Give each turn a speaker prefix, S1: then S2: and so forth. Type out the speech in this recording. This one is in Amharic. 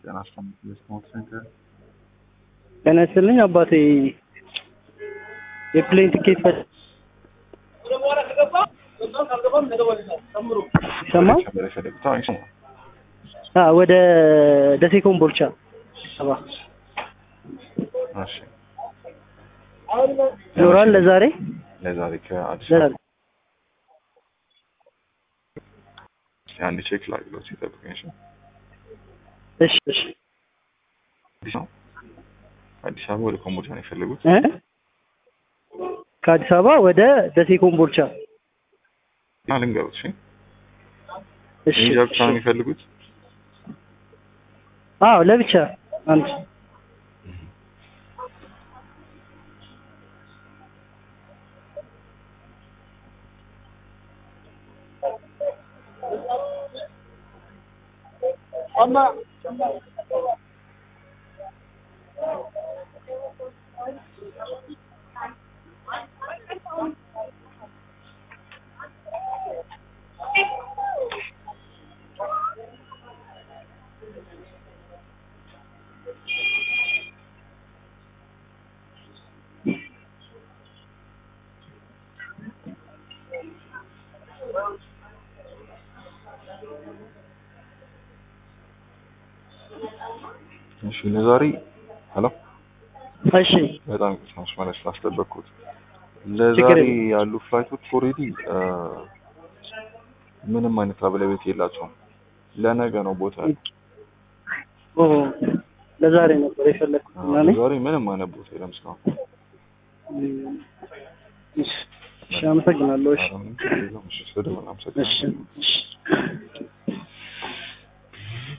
S1: ጤና አስተምር ስፖርት ሴንተር
S2: ጤና ይስጥልኝ አባቴ የፕሌን ቲኬት ፈ ይሰማል?
S1: ነበር የፈለጉት? አዎ ይሰማል።
S2: አዎ፣ ወደ ደሴ ኮምቦልቻ ሰባ
S1: እሺ
S2: ኖሯል ለዛሬ
S1: ለዛሬ ከአዲስ
S2: ለዛሬ
S1: አበባ አንድ ቼክ ላግሎት ሲጠብቀኝ እሺ።
S2: እሺ እሺ
S1: አዲስ ነው አዲስ አበባ ወደ ኮምቦልቻ ነው የፈለጉት?
S2: እ ከአዲስ አበባ ወደ ደሴ ኮምቦልቻ
S1: እና ልንገሩት። እሺ
S2: እሺ
S1: እንጃ ብቻ ነው የሚፈልጉት?
S2: አዎ ለብቻ አንድ
S1: እሺ ለዛሬ ሄሎ
S2: እሺ
S1: በጣም ቅስማሽ ማለት ስላስጠበቅኩት
S2: ችግር
S1: ለዛሬ
S2: የለም።
S1: ያሉ ፍላይቶች ኦልሬዲ ምንም አይነት አብለቤት የላቸውም። ለነገ ነው ቦታ ያለው።
S2: ኦ ለዛሬ ነበር የፈለግኩት
S1: አዎ፣
S2: እና እኔ
S1: ለዛሬ ምንም አይነት ቦታ የለም እስካሁን።
S2: እም፣ እሺ እሺ አመሰግናለሁ እሺ
S1: ኧረ ምንም ችግር የለውም። እሺ ስደውል
S2: እሺ
S1: አመሰግናለሁ።
S2: እሺ